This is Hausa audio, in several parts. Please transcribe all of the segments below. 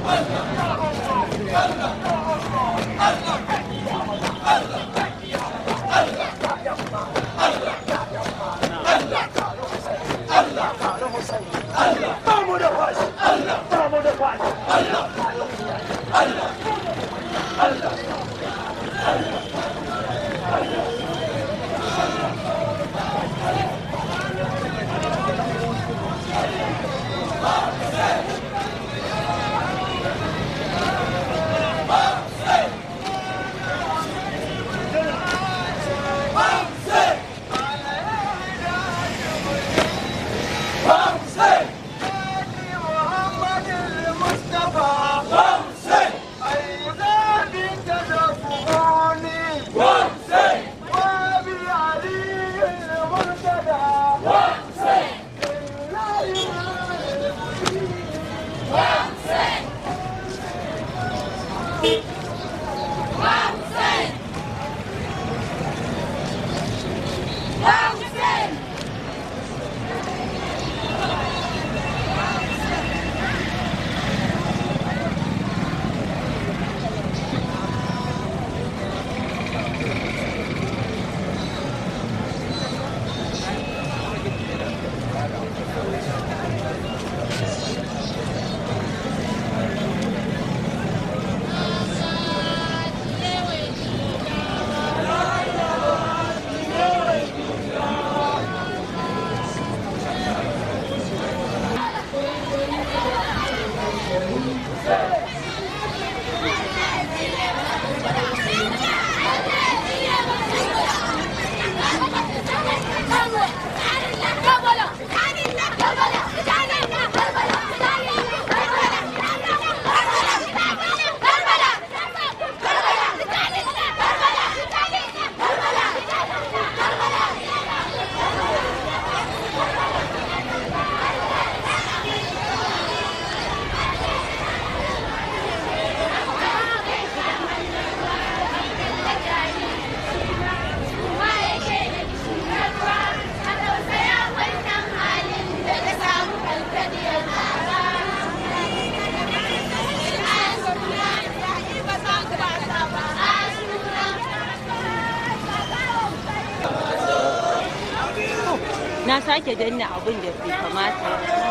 na sake danna abin da bai kamata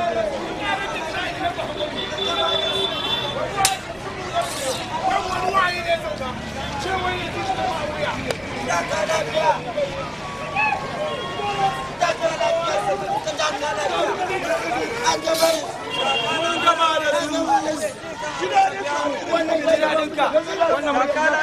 wannan makala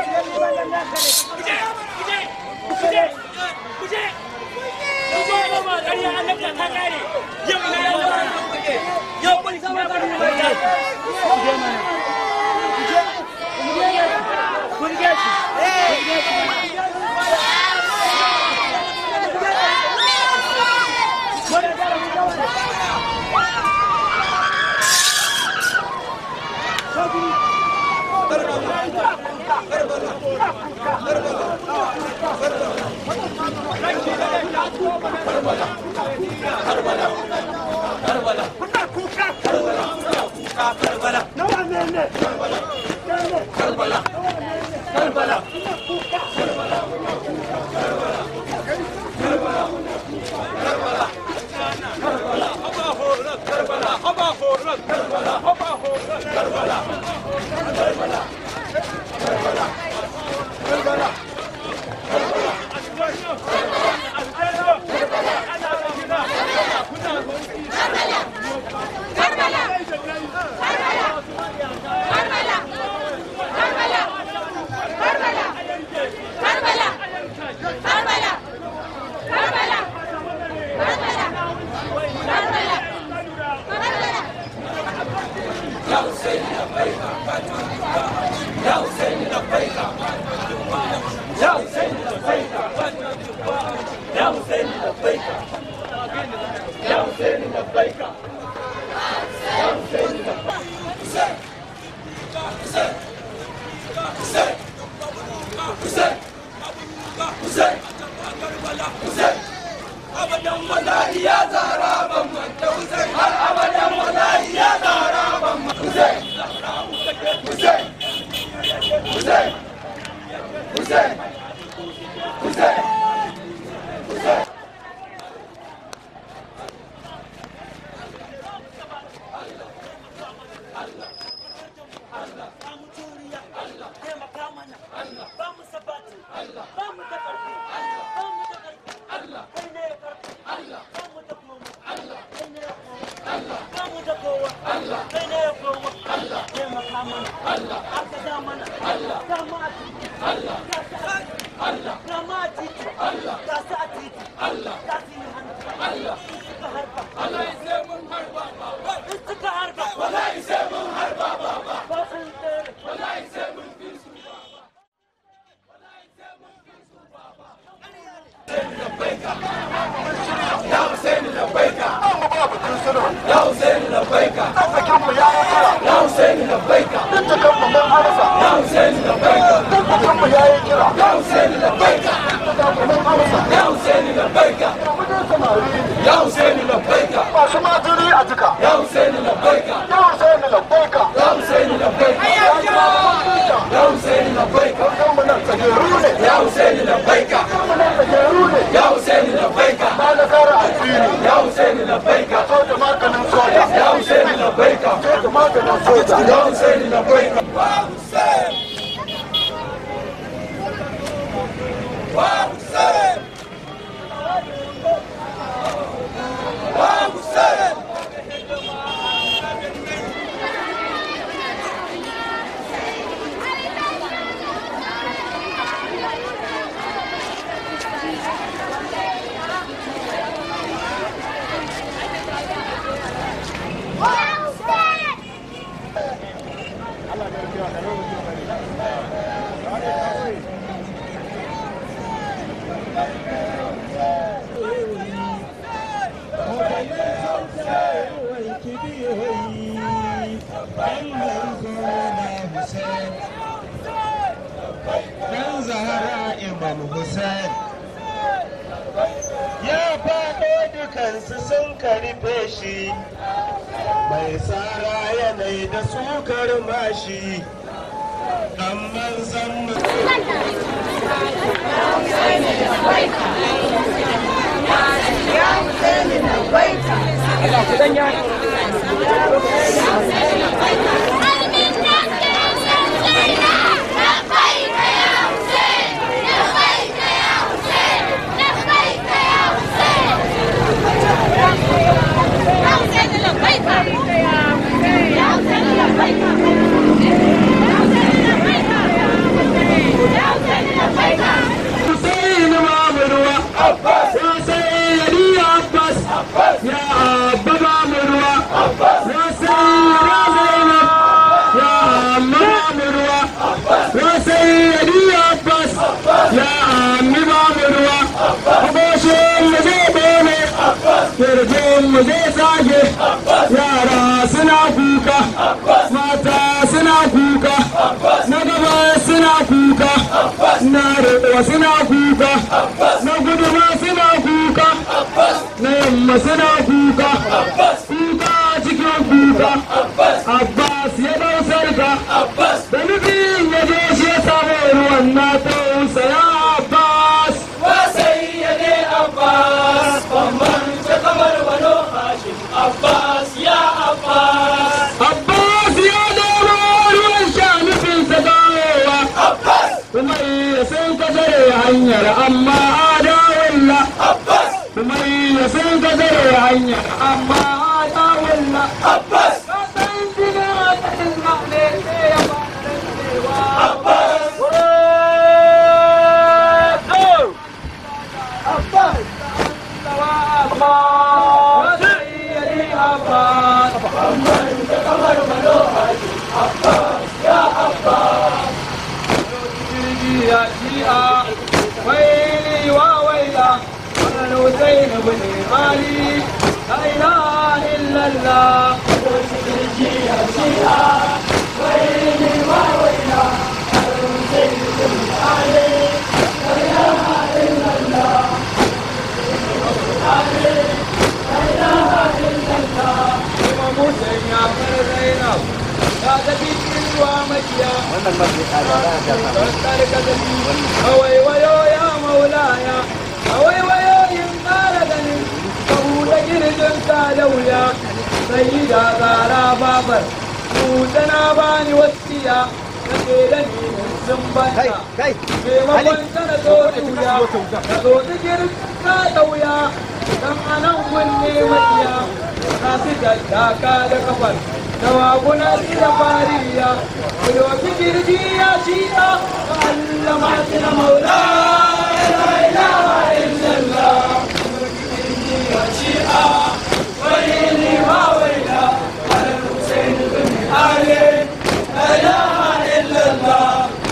abadan wallahi ya zara ban manta Hussein har abadan wallahi ya zara ban manta Hussein Dan Zahra Imam Hussein ya faɗo dukansu sun karfe shi mai tsara yanayi da sukar mashi dan manzan Hussein Mamurwa ya sai Ali Abbas ya Abba Mamurwa ya sai Zainab ya Amma Mamurwa ya sai Ali Abbas ya Ammi Mamurwa aboshin mu zai bene kirjin mu zai sage yara suna kuka mata suna kuka na gaba suna kuka na riƙo suna kuka na guduma suna kuka na yamma suna kuka kuka cikin kuka abbas ya dau sarka da nufin ya je shi ya samu ruwan na tausaya abbas abbas ya dawo ruwan sha nufinsa dawowa kuma ya san ka zare hanyar amma adawalla kuma ya san ka zare hanyar amma adawalla ka san gina ka dinga ne ke ya fara cewa ya shi'a waili wa waila wannan Hussein ibn Ali la ilaha illallah Imam Hussein ya fara Zainab ya tafi ruwa makiya wannan kawai wayo ya maulaya kawai wayo yin ƙara ganin ka buɗe girgin ka da wuya sai da tsara babar buɗe na bani wasiya na ke da ni sun banta maimakon ta na zo tuya ka zo ta girgin ka da wuya dan anan kunne makiya na su daddaka da kafar tawaguna da fariya kudoki kirji ya shi'a ka Allah masu na maula la ilaha illallah ya shi'a wani ma waila ala Hussein bin Ali la ilaha illallah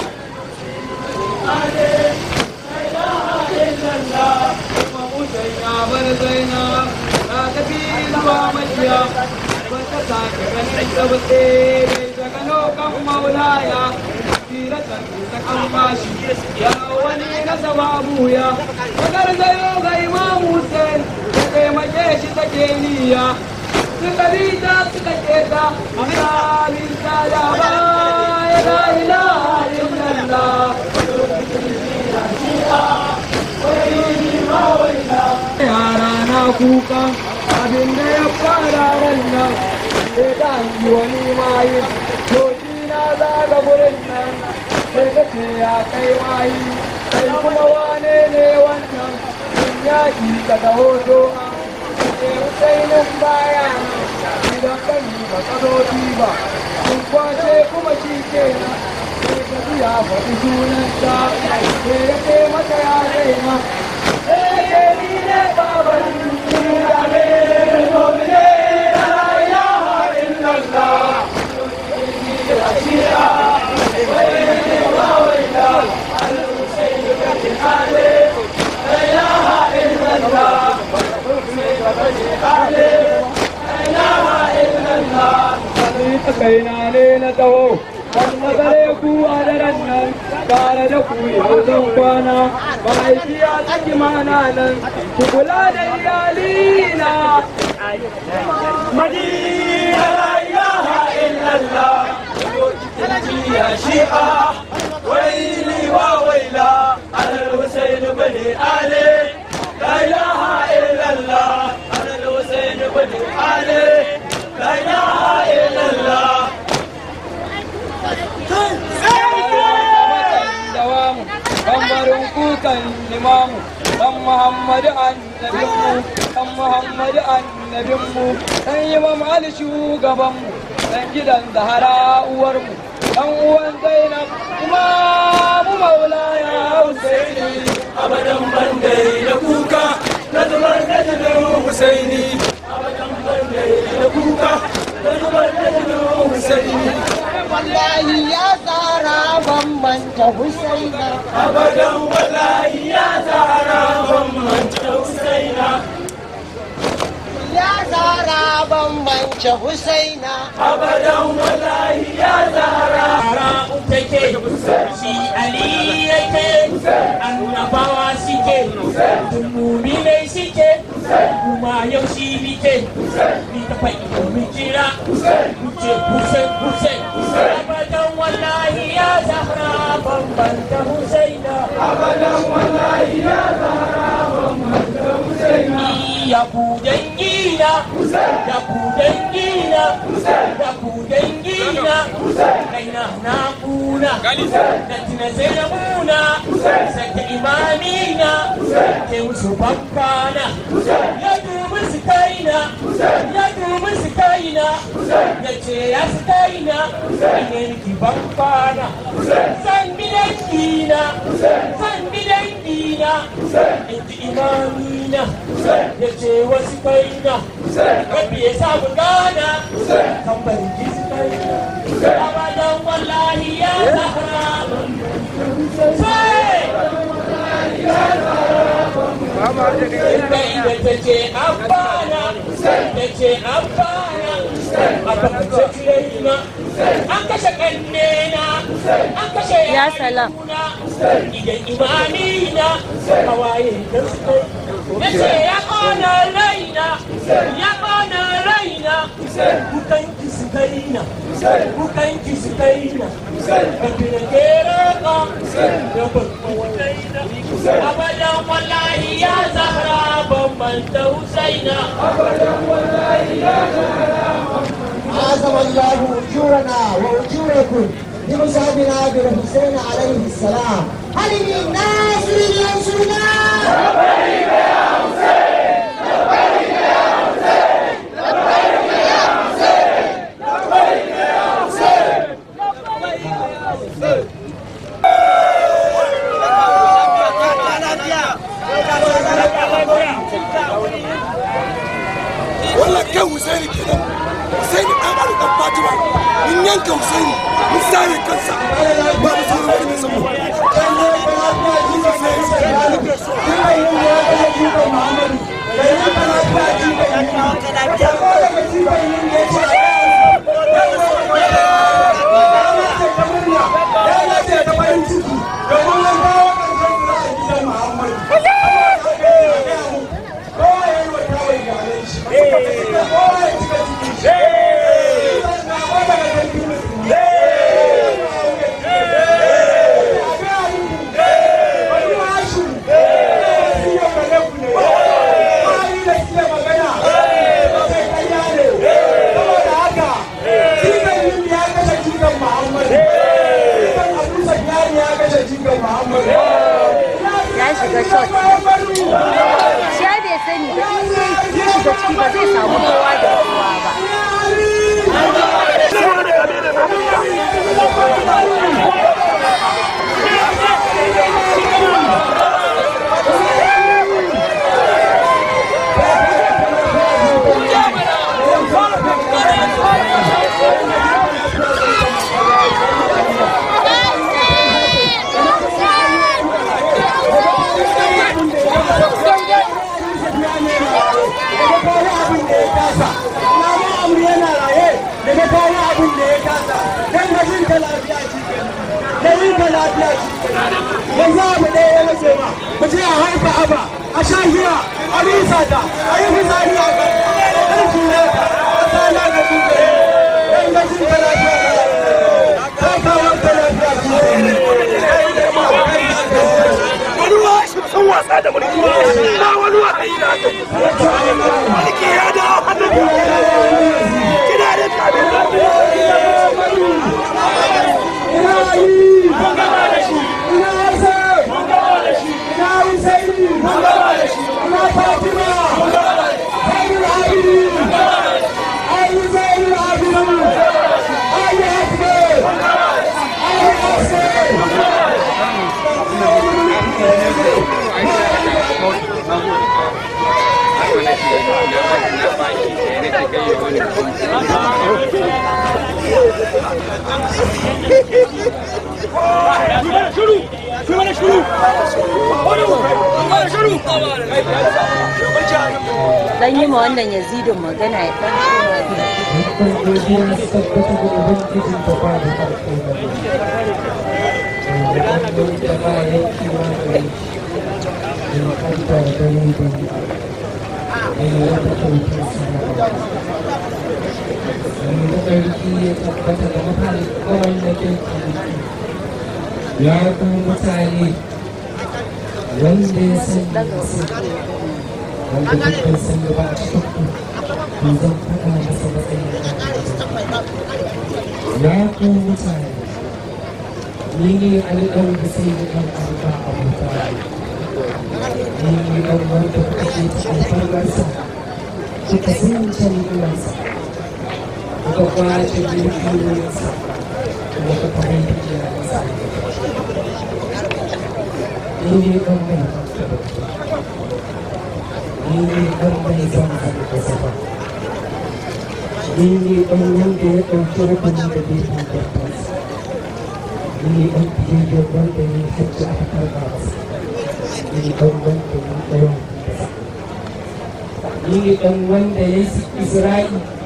Ali la ilaha illallah kuma Hussein ya bar Zainab ta tafi zuwa majiya wata sake ganin tsabtse da gano kan maulaya tiratan ta kan bashi ya wani na sababu ya wakar zayo ga imam hussein ya taimake shi take niyya suka bi ta suka keta misalin ta da ba ya la ilaha illallah yara na kuka abin da ya fara ran nan sai ta hangi wani mayin to shi na zaga gurin nan sai ka ce ya kai mayi sai kuma wane ne wannan in yaƙi ka taho to sai husainin baya idan kan yi ba ka zo ba sun kwace kuma shi ke nan sai ka ji ya faɗi sunanta sai ya ce mata ya daina sai ya ni ne baban duniya ne nomine la ilaha illallah kaina ne na taho kan magare ku a daren nan tare da ku yau zan kwana mahaifiya tsaki mana nan ku kula da iyalina Madina la ilaha illallah ya shi'a waili wa waila al-Husayn bin Ali la ilaha illallah al-Husayn bin Ali la ilaha illallah dawamu tambarin kukan limamu dan muhammadu annabinmu dan muhammadu annabinmu dan imam ali shugabanmu dan gidan zahara uwarmu dan uwan zainab imamu maulaya husaini abadan bandai da kuka na zubar da jinin Husaini abadan bandai da kuka na zubar da jinin Husaini wallahi ya tsara bambanta Husaina. abadan wallahi ya zara ban manta Husaina Ya tsara bambanta Husaina. abadan wallahi ya zara take shi ali yake annabawa suke muminai suke kuma yau shi nike ni ta faɗi domin jira kuce kusen kusen abadan wallahi ya zahra bambanta husaina abadan wallahi ya zahra bambanta husaina ya ku dangina ya ku dangina ya ku dangina kaina na kuna da tina zainabuna sata imamina ke musu bankana ya dubi su kaina ya dubi su kaina ya ce ya su kaina ine miki bankana san bi dangina san bi dangina inji imamina ya ce wasu kaina rabbi ya samu gana kan bari ji su kaina abadan wallahi ya zahra sai da ta ce abana ta ce abana a bakance tirena an kashe kannena an kashe Ya salam. yayuna idan imamina hawaye da su kai ya ce ya kona raina ya kona raina kukan ki su kaina kukan ki su kaina rabbi na kera ka ya bakwa wadaina abadan wallahi ya zahra bambanta husaina عظم الله أجورنا وأجوركم بمصابنا بالحسين عليه السلام هل من ناصر ينصرنا؟ wannan kan Husaini kenan Husaini dan Ali dan Fatima mun yanka Husaini mun sare kansa ba mu sauran wani mai san mu Saboda haka shiga shot shi ya bai sani ba in ya shiga ciki ba zai samu kowa da kowa ba yanzu abu ɗaya ya rage ma mu je a haifa aba a sha giya a rusa ta a yi fitsari a kan kan tura ta a tsala da duka yan gajin ta lafiya ta kawo ta lafiya wani wa sun wasa da mulki na wani wa kai na mulki ya da hannun kina da tabi ina yi ina hasan ina husaini ina fatima zainul abidin ayi zainul abidin ayi hasbe ayi hasbe dan yi ma wannan yazidin magana ya dan koma ya kuma mutane wanda ya sanya su wanda dukkan sun gaba a cikin ku to zan faɗa masa matsayin ya ku mutane ni ne alƙawar da sai da ɗan arba a mutane ni ne ɗan wanda kuka ce ta alfarmarsa kuka sun can uwansa kuka kwace dukiyoyinsa kuma kuka mai da iyayensa ni ne ɗan mai ni ne ɗan mai zama da sama ni ne ɗan wanda ya ɗauki rukuni da bai tantarsa ni ne ɗan biyayyar wanda ya hajji aka karɓa masa ni ne ɗan wanda ya ɗayan ni ne ɗan wanda ya yi isra'i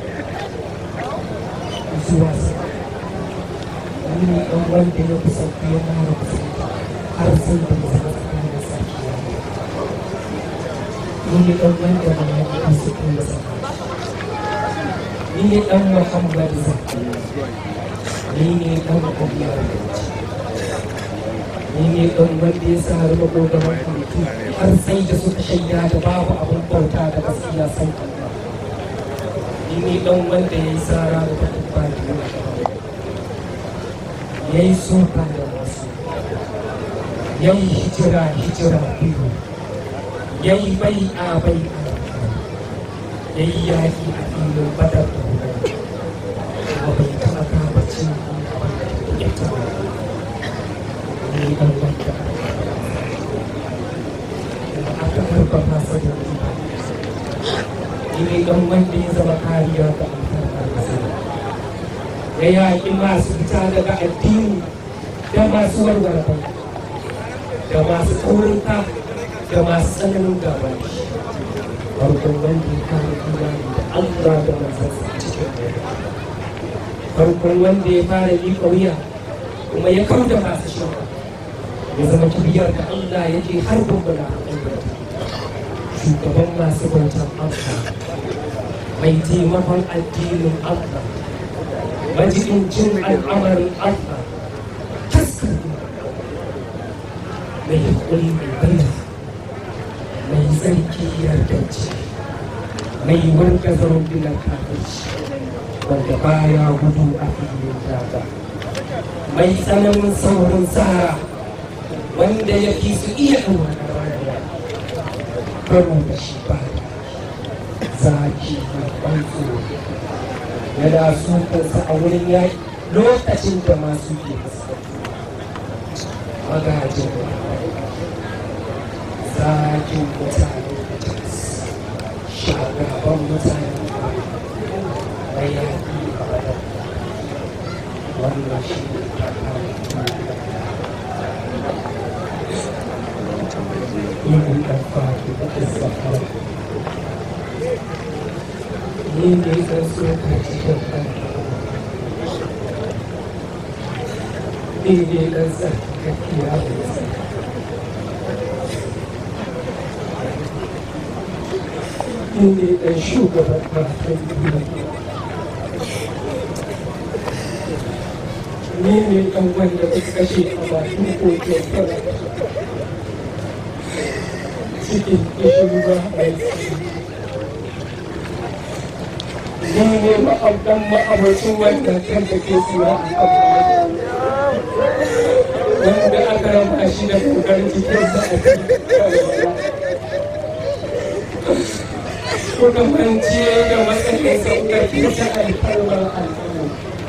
zuwa sama ni ne ɗan wanda ya kusanci ya mara kusanci har sai da ya zama tsakanin sarki ya ni ne ɗan wanda na yi kusanci ya zama ni ne ɗan Muhammad Zaki ni ne ɗan Umar ni ne ɗan wanda ya sa rufe kogaban halittu har sai da suka shaida da babu abin bauta da gaskiya sai Allah ni ne ɗan wanda ya yi tsara da ta kubba da ya yi soka da wasu ya yi hijira hijira biyu ya yi bai a bai a ya yi yaƙi a filin badar da hudu kuma bai taɓa kama cin ya taɓa ni ɗan wanda kuma aka harba masa da riba ni ne ɗan wanda ya zama kariya ga alfarmar masa ya yaƙi masu fita daga addini da masu warware bai da masu tsorinka da masu tsananin gaba da shi farkon wanda ya kare imani da Allah da manzansa cikin dare farkon wanda ya fara miƙa wuya kuma ya kau da masu shirka ya zama kibiyar da Allah yake har gumbula shugaban masu bautan Allah mai taimakon addinin Allah majiɗincin al'amarin Allah taskar mai haƙuri mai bayyana mai tsarki yardance mai wanka zarumbinan kafirci wanda baya gudu a filin daga mai tsananin saurin tsara wanda ya fi su iya ɗaura karo da shi ba zaki mai ban tsoro yana sukansa a wurin yaƙi lokacin da masu ke magajin zakin mutane shagaban mutane na yaƙi a badar wannan shi ne yin ɗanfa da ƙasa ni ne zan so ka cikin ɗan ni ne ɗan tsarkakkiya da tsarkakkiya ni ne ɗan shugaban matan duniya ni ne ɗan wanda ba kashe a bakin kogin fara cikin kishin ba mai ni ne ma'abdan ma'abarcin wanda kan da ke sura a kan wanda aka rama shi da kokarin jikinsa a cikin kuka mance da matsayin sauƙaƙe ta alfarmar al'umma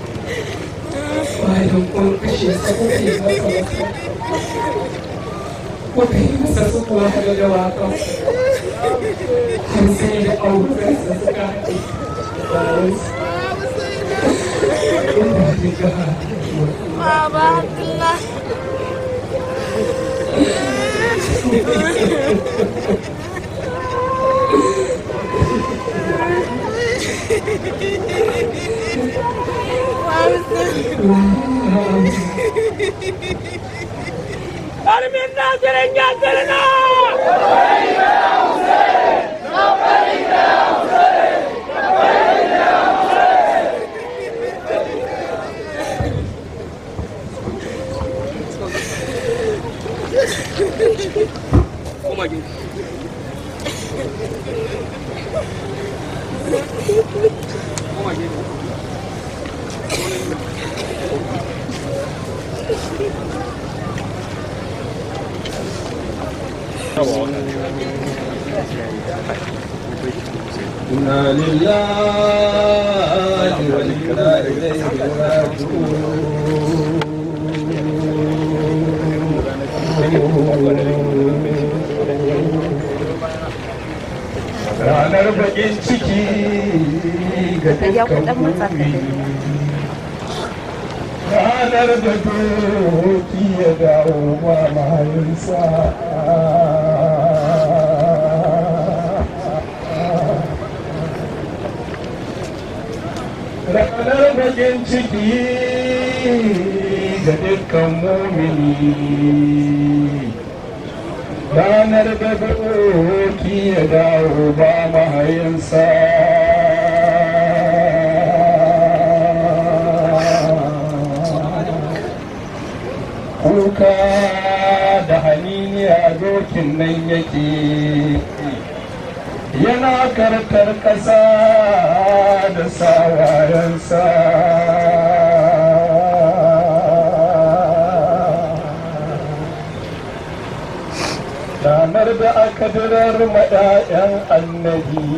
bayan kun kashe sa kuka yi masa wasu kuka yi masa su kuwa da dawakan har sai da aurensa suka haɗe bayan su inda ta ga Baba Allah. Armin Nasirin Yasirina! إنا لله وإنا إليه راجعون ranar bakin ciki ga dukkan mummuni ranar da doki ya dawo ma mahayinsa ranar bakin ciki ga dukkan mumini ranar da doki ya dawo ba mahayinsa kuka da haniniya dokin nan yake yana karkar ƙasa da sawayensa ranar da aka dirar maɗayan annabi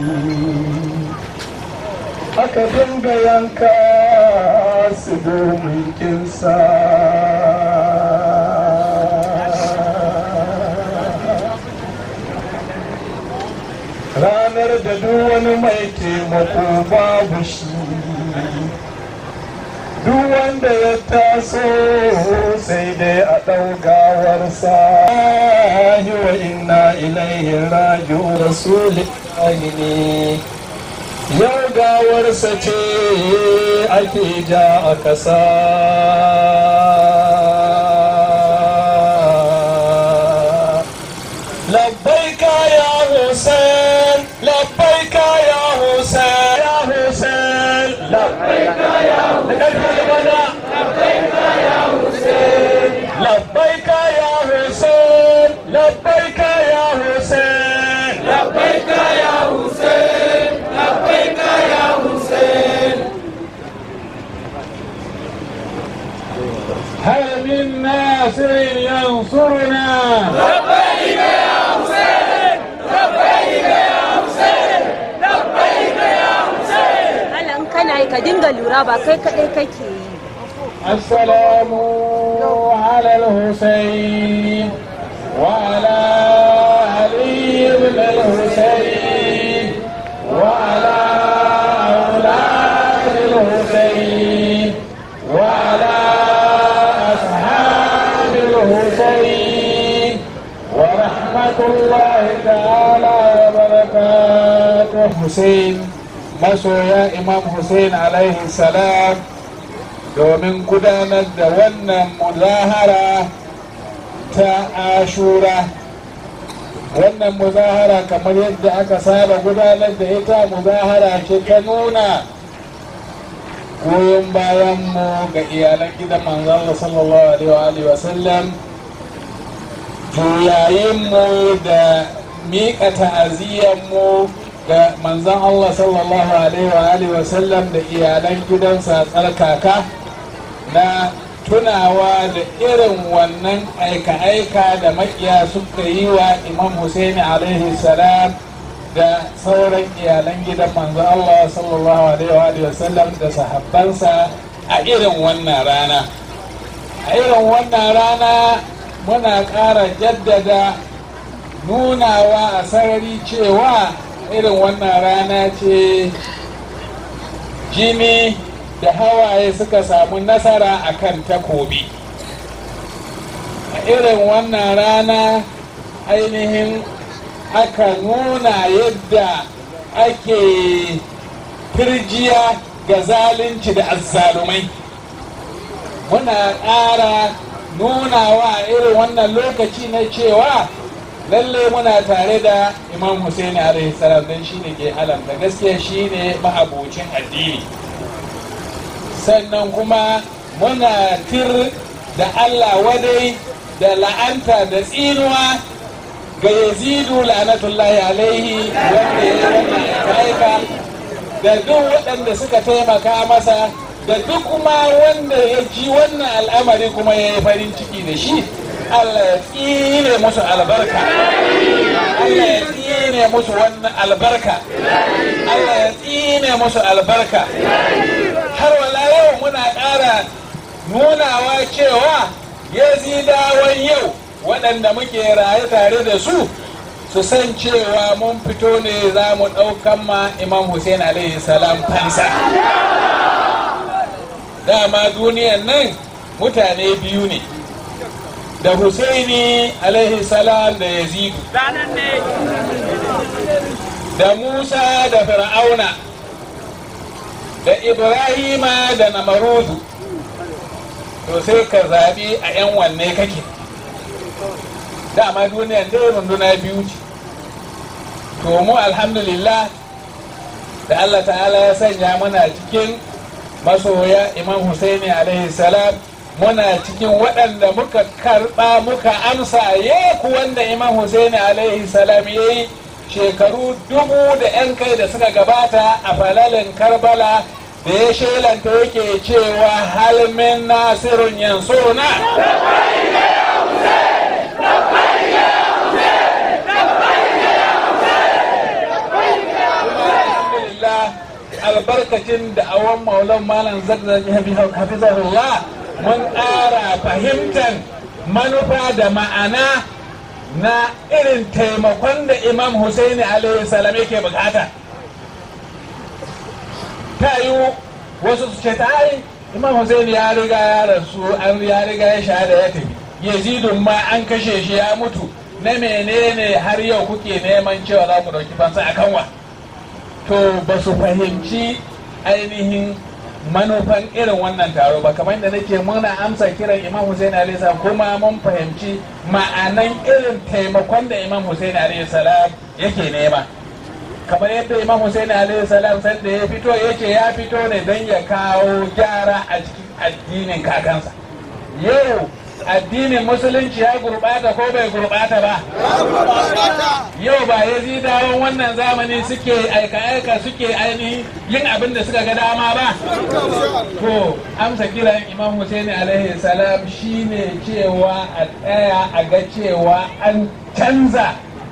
aka dinga yanka su domin kinsa ranar da duk wani mai taimako babu shi duk wanda ya taso sai dai a ɗaugawarsa yi wa inna ilaihi raji'u rasulillahi ne yau gawarsa ce ake ja a ƙasa labbaika ya hussein labbaika ya hussein ya hussein labbaika ya hussein labbaika ya hussein labbaika ya hussein labbaika ya hussein labbaika ya hussein هل من ناصر ينصرنا لبيك يا حسين ka dinga lura ba kai kaɗai kake yi السلام على الحسين وعلى علي بن الحسين وعلى أولاد الحسين وعلى أصحاب الحسين ورحمة الله تعالى وبركاته حسين masoya imam hussein alaihi salam domin gudanar da wannan muzahara ta ashura wannan muzahara kamar yadda aka saba gudanar da ita muzahara ce ta nuna goyon bayan mu ga iyalan gidan manzon Allah sallallahu alaihi wa sallam juyayin mu da miƙa ta'aziyyar mu ga manzon Allah sallallahu alaihi wa sallam da iyalan gidansa tsarkaka na tunawa da irin wannan aika-aika da makiya suka yi wa imam Hussein alaihi salam da sauran iyalan gidan manzon Allah sallallahu alaihi wa sallam da sahabbansa a irin wannan rana a irin wannan rana muna ƙara jaddada nunawa a sarari cewa irin wannan rana ce jini da hawaye suka samu nasara a kan takobi a irin wannan rana ainihin aka nuna yadda ake firjiya ga zalunci da azzalumai muna ƙara nunawa a irin wannan lokaci na cewa lalle muna tare da imam Hussein alaihi salam don shine ke alamta gaskiya shine ma'abocin addini sannan kuma muna tir da Allah wadai da la'anta da tsinuwa ga yazidu la'anatullahi alaihi wanda ya wannan da duk waɗanda suka taimaka masa da duk kuma wanda ya ji wannan al'amari kuma ya yi farin ciki da shi Allah ya tsine musu albarka Allah ya tsine musu wannan albarka Allah ya tsine musu albarka har wala yau muna ƙara nunawa cewa yazidawan yau waɗanda muke raye tare da su su san cewa mun fito ne za mu ɗaukan ma imam hussein alaihi salam fansa dama duniyan nan mutane biyu ne da husaini alaihi salam da yazidu da musa da fir'auna da ibrahima da namarudu to sai ka zaɓi a 'yan wanne kake dama duniyan dai runduna biyu ce to mu alhamdulillah da allah ta'ala ya sanya muna cikin masoya imam husaini alaihi salam muna cikin waɗanda muka karɓa muka amsa yeku wanda imam husaini alaihi salam ya yi shekaru dubu da 'yan kai da suka gabata a falalin karbala da ya shelanta yake cewa halmin nasirun yansuna albarkacin da awon maulan malam zazzaki hafizahullah mun ƙara fahimtar manufa da ma'ana na irin taimakon da imam Hussaini alaihi salam yake bukata ta yi wasu su ce ta yi imam Hussaini ya riga ya rasu an ya riga ya shahada ya tafi yazidun ma an kashe shi ya mutu na menene har yau kuke neman cewa za ku ɗauki fansa a kanwa to ba su fahimci ainihin manufan irin wannan taro ba kamar da nake muna amsa kiran imam Hussein alaihi salam kuma mun fahimci ma'anan irin taimakon da imam Hussein alaihi salam yake nema kamar yadda imam Hussein alaihi salam san da ya fito yace ya fito ne don ya kawo gyara a cikin addinin kakansa yau addinin musulunci ya gurbata ko bai gurbata ba yau ba ya zidawan wannan zamani suke aika-aika suke ainihin yin abin da suka ga dama ba to amsa kiran imam Hussein alaihi salam shine cewa a tsaya a ga cewa an canza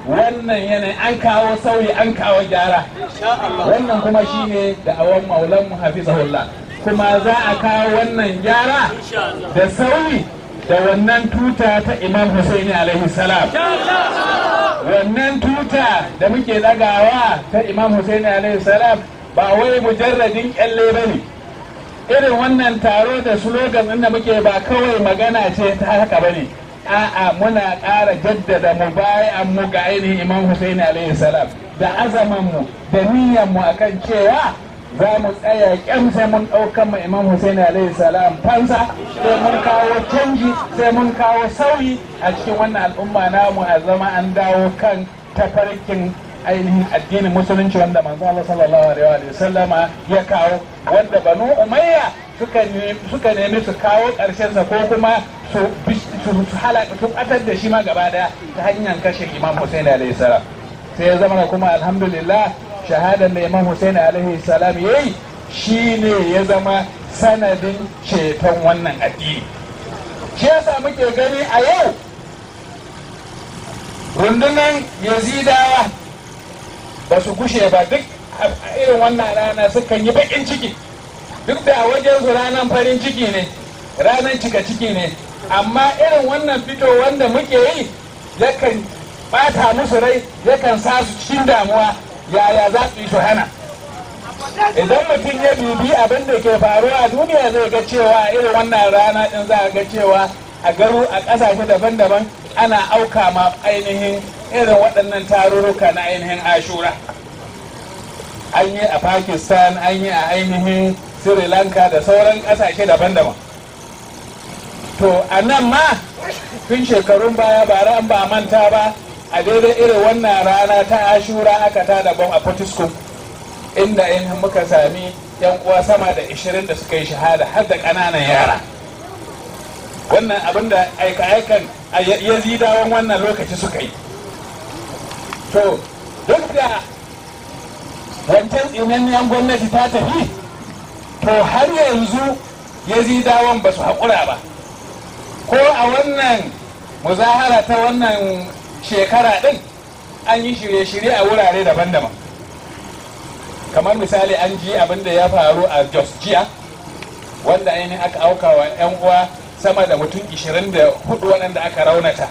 wannan yanayi an kawo sauyi an kawo gyara wannan kuma shine da awon maulan mu hafizahullah kuma za a kawo wannan gyara da sauyi da wannan tuta ta imam husaini alaihi salam wannan tuta da muke dagawa ta imam husaini alaihi salam ba wai mujarradin kyalle ba ne irin wannan taro da slogan ɗin da muke ba kawai magana ce ta haka ba ne a'a muna ƙara jaddada mu bayan mu ga ainihin imam husaini alaihi salam da azaman mu da niyyar mu akan cewa za mu tsaya kyan sai mun ɗaukan mu imam husaini alaihi salam fansa sai mun kawo canji sai mun kawo sauyi a cikin wannan al'umma namu a zama an dawo kan tafarkin ainihin addinin musulunci wanda manzo Allah sallallahu alaihi wa sallama ya kawo wanda banu umayya suka suka nemi su kawo karshen sa ko kuma su su halaka su batar da shi ma gaba daya ta hanyar kashe Imam Hussein alaihi salam sai ya zama kuma alhamdulillah shahadan da Imam Hussein alaihi salam yayi shine ya zama sanadin ceton wannan addini shi yasa muke gani a yau rundunan yazidawa ba su gushe ba duk a irin wannan rana sukan yi bakin ciki duk da wajen su ranar farin ciki ne ranar cika ciki ne amma irin wannan fito wanda muke yi yakan bata musu rai yakan sa su cikin damuwa yaya za su yi su hana idan mutum ya bibi abin da ke faruwa a duniya zai ga cewa irin wannan rana din za a ga cewa a garu a ƙasashe daban-daban ana auka ma ainihin irin waɗannan tarurruka na ainihin ashura an yi a pakistan an yi a ainihin sri lanka da sauran ƙasashe daban-daban to a nan ma tun shekarun baya bara an ba manta ba a daidai irin wannan rana ta ashura aka ta daban a potiskum inda ainihin muka sami yan uwa sama da 20 da suka yi shahada har da ƙananan yara wannan abin da aika-aikan yazidawan wannan lokaci suka yi to duk da wancan tsinanniyan gwamnati ta tafi to har yanzu yazidawan ba su haƙura ba ko a wannan muzahara ta wannan shekara ɗin an yi shirye-shirye a wurare daban-daban kamar misali an ji abin da ya faru a jos jiya wanda ainihin aka auka wa 'yan uwa sama da mutum 24 waɗanda aka raunata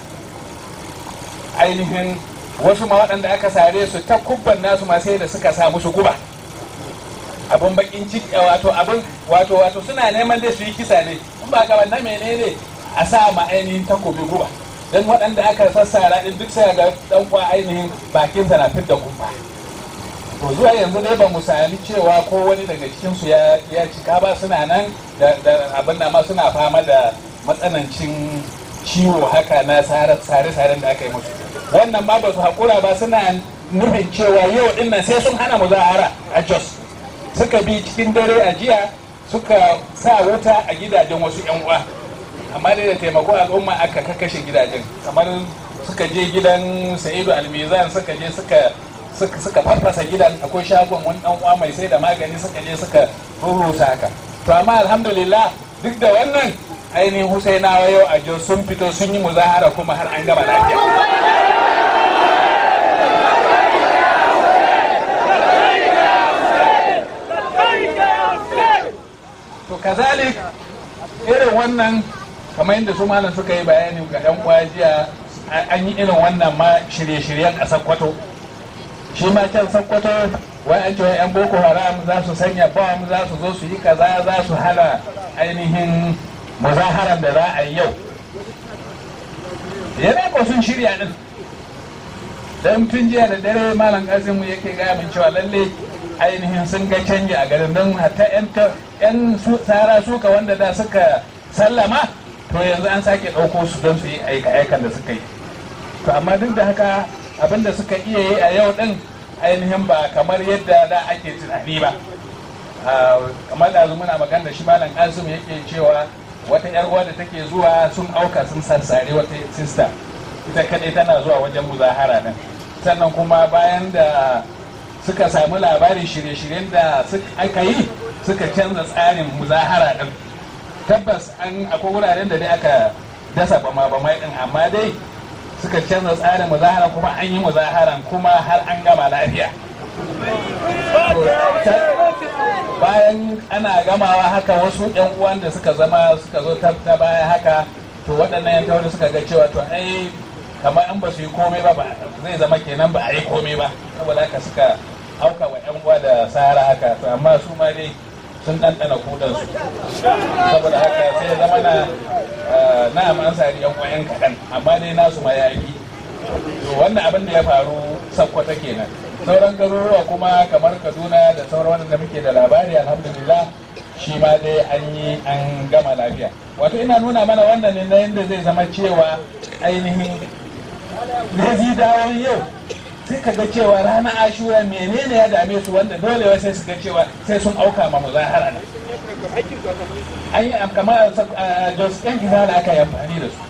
ainihin wasu ma waɗanda aka sare su ta kubban nasu ma sai da suka sa musu guba abin bakin ciki wato abin wato wato suna neman dai su yi kisa ne in ba ka na menene a sa ma ainihin takobi guba don waɗanda aka sassara din duk sai ga dan kwa ainihin bakinsa na fidda kumfa to zuwa yanzu dai ba mu sami cewa ko wani daga cikinsu ya ya cika ba suna nan da abin da ma suna fama da matsanancin ciwo haka na sare-saren da aka yi musu wannan ma ba su haƙura ba suna nufin cewa yau din nan sai sun hana muzahara a jos suka bi cikin dare a jiya suka sa wuta a gidajen wasu 'yan uwa amma dai da taimako al'umma aka kakashe gidajen kamar suka je gidan sa'idu almizan suka je suka suka farfasa gidan akwai shagon wani dan uwa mai sai da magani suka je suka rurrusa haka to amma alhamdulillah duk da wannan ainihin husainawa yau a jos sun fito sun yi muzahara kuma har an gama lafiya to kazalik irin wannan kamar yadda su malam suka yi bayani ga yan uwa jiya an yi irin wannan ma shirye-shiryen a sakkwato shi ma can sakkwato wai an cewa yan boko haram za su sanya bom za su zo su yi kaza za su hana ainihin muzaharan da za a yi yau yana ko sun shirya din dan tun jiya da dare malam kasimu yake gaya min cewa lalle ainihin sun ga canji a garin don hatta yan tsara suka wanda da suka sallama to yanzu an sake ɗauko su don su yi aika-aikan da suka yi to amma duk da haka abin da suka iya yi a yau din ainihin ba kamar yadda da ake tunani ba kamar da muna magana da shi malam kasim yake cewa wata yar uwa da take zuwa sun auka sun sassare wata sista ita kadai tana zuwa wajen muzahara nan sannan kuma bayan da suka samu labarin shirye-shiryen da aka yi suka canza tsarin muzahara din tabbas an akwai wuraren da dai aka dasa bama bamai din amma dai suka canza tsarin muzahara kuma an yi muzaharan kuma har an gama lafiya bayan ana gamawa haka wasu yan uwan da suka zama suka zo ta baya haka to waɗannan yan tauri suka ga cewa to ai kamar in ba su yi komai ba zai zama kenan ba a yi komai ba saboda haka suka auka wa yan uwa da sahara haka to amma su ma dai sun ɗanɗana kudansu saboda haka sai zama na na an sari yan kwayan kaɗan amma dai nasu ma ya yi to wannan abin da ya faru sakkwata kenan sauran garuruwa kuma kamar kaduna da sauran wanda muke da labari alhamdulillah shi ma dai an yi an gama lafiya wato ina nuna mana wannan ne na yadda zai zama cewa ainihin dawon yau sai ka ga cewa ranar ashura menene ya dame su wanda dole wai sai su ga cewa sai sun auka ma muzahara ne an yi kamar a jos yan gida da aka yi amfani da su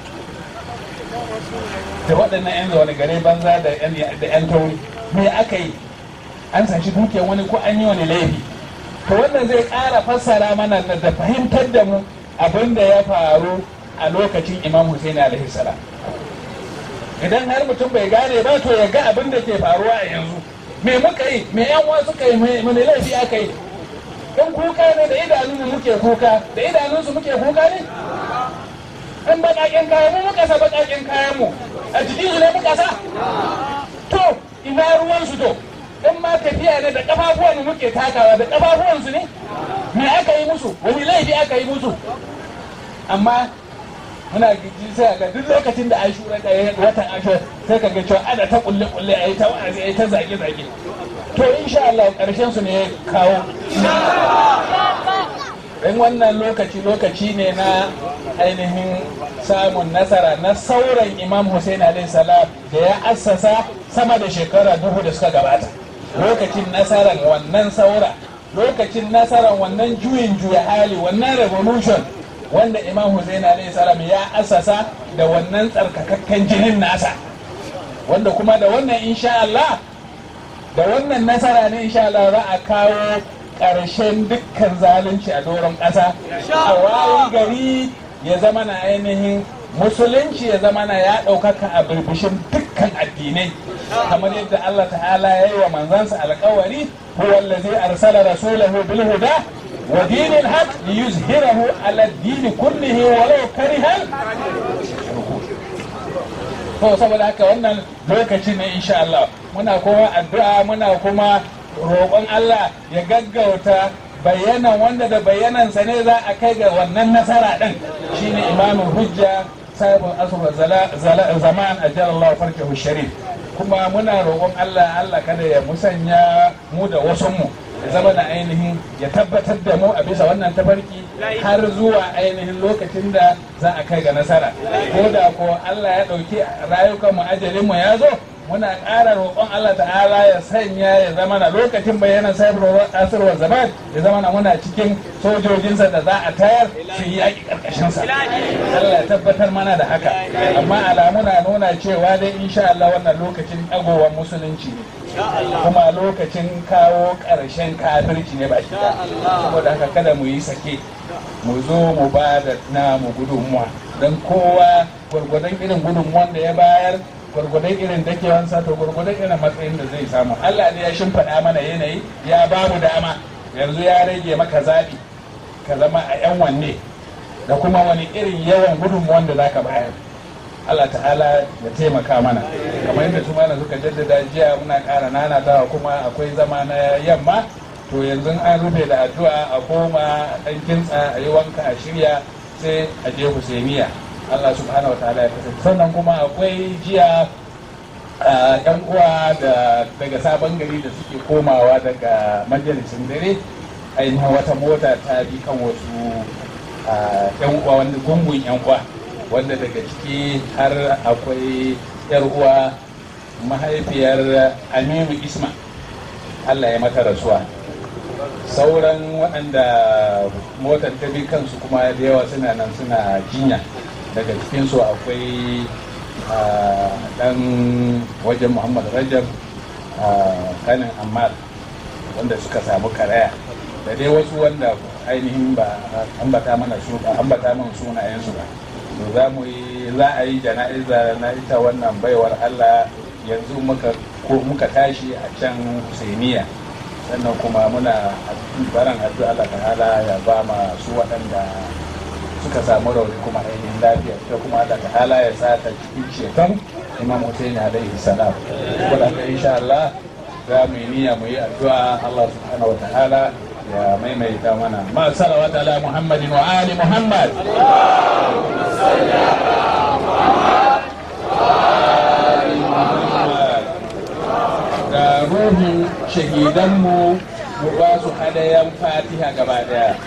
da waɗannan yan zaune gare banza da yan tauri me aka yi an sashi dukiyar wani ko an yi wani laifi to wannan zai ƙara fassara mana da fahimtar da mu abin da ya faru a lokacin imam hussein alaihi salam idan har mutum bai gane ba to ya ga abin da ke faruwa a yanzu me muka yi me yan uwa suka yi me laifi aka yi in kuka ne da idanun muke kuka da idanunsu muke kuka ne in baƙaƙen kayan mu muka sa baƙaƙen kayan mu a jikin su ne muka sa to ina ruwan su to in ma tafiya ne da kafafuwan mu muke takawa da kafafuwan su ne me aka yi musu wani laifi aka yi musu amma muna giji sai ga duk lokacin da ashura da watan ashura sai ka ga cewa ana ta kulle kulle ayi ta wa'azi ayi ta zage zage to insha Allah karshen su ne ya kawo in wannan lokaci lokaci ne na ainihin samun nasara na sauran imam Hussein alayhi salam da ya assasa sama da shekara duhu da suka gabata lokacin nasarar wannan saura lokacin nasarar wannan juyin juya hali wannan revolution wanda imam Hussein alayhi salam ya assasa da wannan tsarkakakken jinin nasa wanda kuma da wannan insha Allah da wannan nasara ne insha Allah za a kawo ƙarshen dukkan zalunci a doron ƙasa a wayi gari ya zama na ainihin musulunci ya zama na ya ɗaukaka a birbishin dukkan addinai kamar yadda Allah ta'ala ya yi wa manzansa alkawari huwa allazi arsala rasulahu bil huda wa dinil haq liyuzhirahu ala ad-din kullihi walau karihal to saboda haka wannan lokaci ne insha Allah muna kuma addu'a muna kuma roƙon Allah ya gaggauta bayanan wanda da bayanansa ne za a kai ga wannan nasara ɗin shine imamin hujja sahibin asr zaman ajalallahu farkahu sharif kuma muna roƙon Allah Allah kada ya musanya mu da wasunmu ya zama da ainihin ya tabbatar da mu a bisa wannan tafarki har zuwa ainihin lokacin da za a kai ga nasara ko da ko Allah ya ɗauki rayukan mu ajalin mu ya zo muna ƙara roƙon Allah ta'ala ya sanya ya zama na lokacin bayanan sahibar asirwar zaman ya zama na muna cikin sojojinsa da za a tayar su yi yaƙi ƙarƙashinsa Allah ya tabbatar mana da haka amma alamu na nuna cewa dai insha Allah wannan lokacin ɗagowar musulunci ne kuma lokacin kawo ƙarshen kafirci ne baki saboda haka kada mu yi sake mu zo mu ba da namu gudunmuwa don kowa gwargwadon irin gudunmuwan da ya bayar gwargwadon irin dakewansa to gwargwadon irin matsayin da zai samu Allah ne ya shimfiɗa mana yanayi ya ba mu dama yanzu ya rage maka zaɓi ka zama a yan wanne da kuma wani irin yawan gudunmuwan da zaka bayar Allah ta'ala ya taimaka mana kamar yadda su mana suka jaddada jiya muna ƙara nanatawa kuma akwai zama na yamma to yanzu an rufe da addu'a a koma ɗan kintsa a yi wanka a shirya sai a je Husainiya Allah subhanahu wa ta'ala ya kasance sannan kuma akwai jiya yan uwa da daga sabon gari da suke komawa daga majalisin dare ainihin wata mota ta bi kan wasu yan uwa wanda gungun yan uwa wanda daga ciki har akwai yar uwa mahaifiyar aminu isma Allah ya mata rasuwa sauran waɗanda motar ta bi kansu kuma da yawa suna nan suna jinya daga cikinsu akwai dan wajen muhammad rajab kanin ammar wanda suka samu karaya da dai wasu wanda ainihin ba ambata mana su ba ambata mana sunayensu ba to za mu yi za a yi jana'iza na ita wannan baiwar Allah yanzu muka ko muka tashi a can Husainiya sannan kuma muna baran addu'a Allah ta'ala ya ba ma su waɗanda suka samu rauni kuma ainihin lafiya ita kuma Allah ta'ala ya sa ta cikin shekan Imam Hussein alaihi salam wadanda insha Allah za mu yi niyya mu yi addu'a Allah subhanahu wa ta'ala ya maimaita mana ma salawat ala Muhammadin wa ali Muhammad ga ruhin shahidanmu mu ba su hadayan fatiha gaba daya